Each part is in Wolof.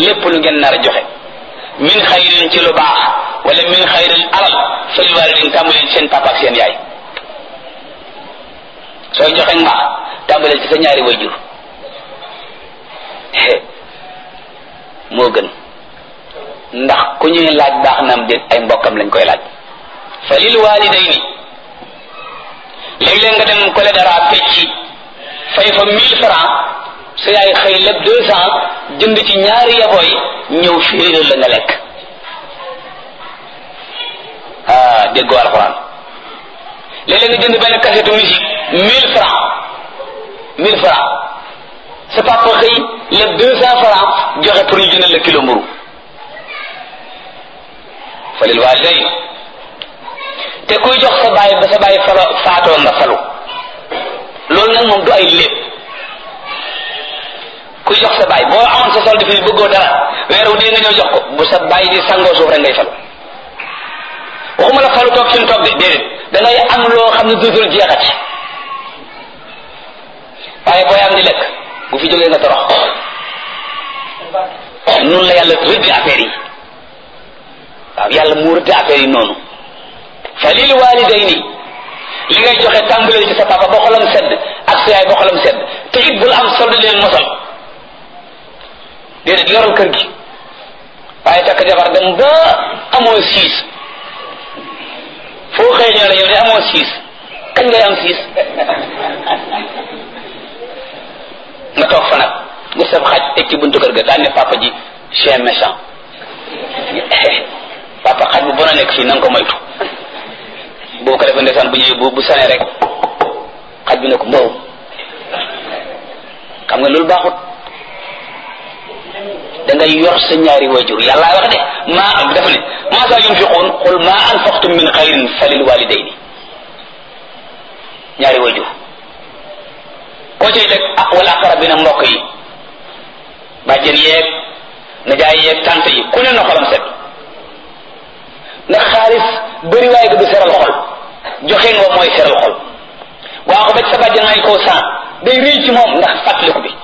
lépp lu ngeen nar a joxe min xayrin ci lu baax wala min xayrin alal fa lil waalidayni tàmbaleen ci seen papa ak seen yaay sooy joxe mbaax tàmbaleel ci sa ñaari wayjur moo gën ndax ku ñuy laaj baax na am déet ay mbokkam lañ koy laaj fa lil waalidayni léeg-léeg nga dem kole dara fecci fay fa mille francs sa yaay xëy lépp deux cent jënd ci ñaari yabooy ñëw féeréer la nga lekk ah déggoo alxuraan léeg-léeg nga jënd benn kasetu musique mille francs mille francs sa papa xëy lépp deux cent francs joxe pour ñu jëndal la kilo mburu fa lil walidayn te kuy jox sa baay ba sa baay falo faatoo nga falu loolu nag moom du ay lépp kuy jox sa baay boo amoon sa solde fii bëggoo dara weeru dee nga ñëw jox ko bu sa baay di sangoo suuf rek ngay falu waxuma la falu toog fi mu toog de déedéet da ngay am loo xam ne dootul jeexati waaye booy am di lekk bu fi jógee nga torox noonu la yàlla rëdd affaire yi waaw yàlla mu rëdd affaire yi noonu fa lil walidayni li ngay joxe tàmbaleel ci sa papa ba xolam sedd ak sa yaay ba xolam sedd te it bul am solde leen mosal déedéet yoral kër gi waaye takk jabar dem ba amoo siis foo xëy ñoo la yow de amoo siis kañ ngay am siis nga toog fa nag nga sab xaj teg ci buntu kër ga daan ne papa ji chien méchant papa xaj bu bon a nekk fii na nga ko moytu boo ko defee ndeysaan bu ñëwee bu bu sanee rek xaj bi ne ko mbow xam nga loolu baaxut da ngay yor sa ñaari wajur yàlla wax de maa dafa ne maa saa yunfiquun qul ma anfaqtum min xayrin falil walidayni ñaari wajur koo ciy teg ah wala aqrabina mbokk yi bàjjen yeeg najaay yeeg tante yi ku ne na xolam set ndax xaalis bëri waaye ko du seral xol joxe nga mooy seral xol waa ko ba sa bàjjen may koo san day rëy ci moom ndax fàttaliku bi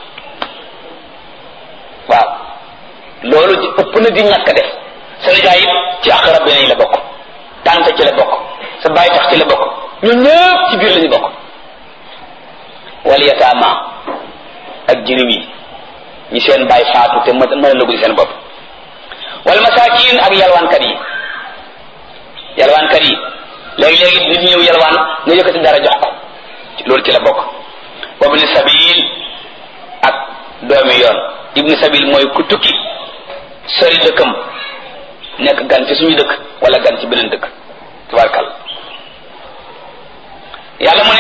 waaw loolu di ëpp na di ñàkk def sa nijaay it ci aqrabina yi la bokk tante ci la bokk sa baay tax ci la bokk ñun ñëpp ci biir la ñu bokk wal yataama ak jirim yi ñi seen baay faatu te mën a lëgul seen bopp wal masaakin ak yalwaankat yi yalwaankat yi léegi-léegi nit ñëw yalwaan nga yëkkati dara jox ko loolu ci la bokk wabni sabil ak doomi yoon ibni sabil mooy ku tukki sori dëkkam nekk gan ci suñu dëkk wala gan ci beneen dëkk tabarkal yàlla mu ne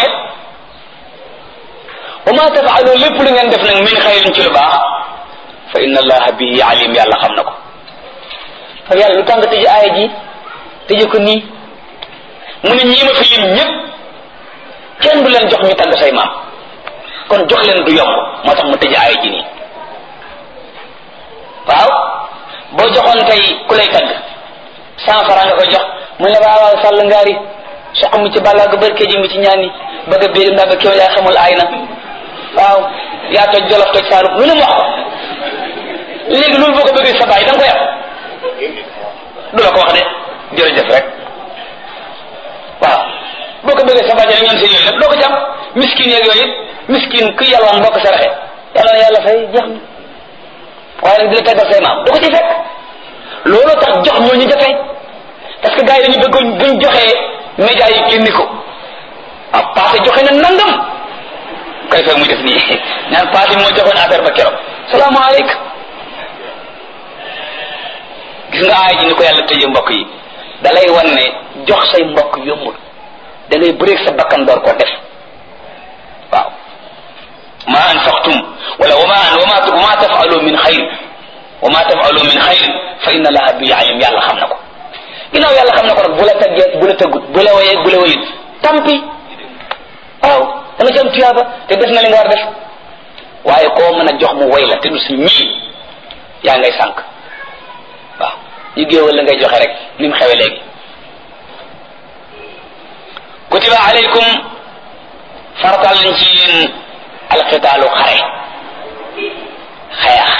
wa ma tafaalu lépp lu ngeen def nag min xayrin ci lu baax fa inna allaha bihi alim yàlla xam na ko fa yàlla lu tàng tëj aaya ji tëje ko nii mu ne ñii ma fi lim ñëpp kenn du leen jox ñu tagg say maam kon jox leen du yomb moo tax mu tëj aaya ji nii waaw boo joxoon tey ku lay tagg cent franc nga koy jox mu ne waaw waaw sàll ngaari soq mi ci bàllaa barke ji mi ci ñaani bëgg a béy ndax ba kéw yaa xamul aay na waaw yaa toj jolof toj saalum lu ne mu wax léegi loolu boo ko bëggee sa baay da nga koy am du la ko wax de jërëjëf rek waaw boo ko bëggee sa baay rek ñoom seen yooyu nag doo ko ci am miskin yeeg yooyu miskin ku yàlwaan boo ko saraxe yàlla na yàlla fay jeex na waaye nag di la taggal say maam du ko ci fekk looloo tax jox ñoo ñu jafe parce que gars yi dañu bëgg buñ joxee média yi génni ko ah passé joxe na nangam kay fekk muy def nii ñaan passé moo joxoon affaire ba keroog salaamaaleykum gis nga aay ji ni ko yàlla tëjee mbokk yi da lay wan ne jox say mbokk yombul da ngay bëreeg sa bakkan door ko def waaw ma anfaqtum wala wama wama wama tafalu min xayr wama tafalu min xayr fa inna allaha bi alim yàlla xam na ko ginnaaw yàlla xam na ko nag bu la taggee bu la tëggut bu la woyee bu la woyut tampi waaw da nga ci am tuyaaba te def na li nga war def waaye koo mën a jox mu woy la te du si ñii yaa ngay sànq waaw ñu géewal la ngay joxe rek ni mu xewe léegi kutiba alaykum farataal nañ ci yéen alqitaalu xare xeex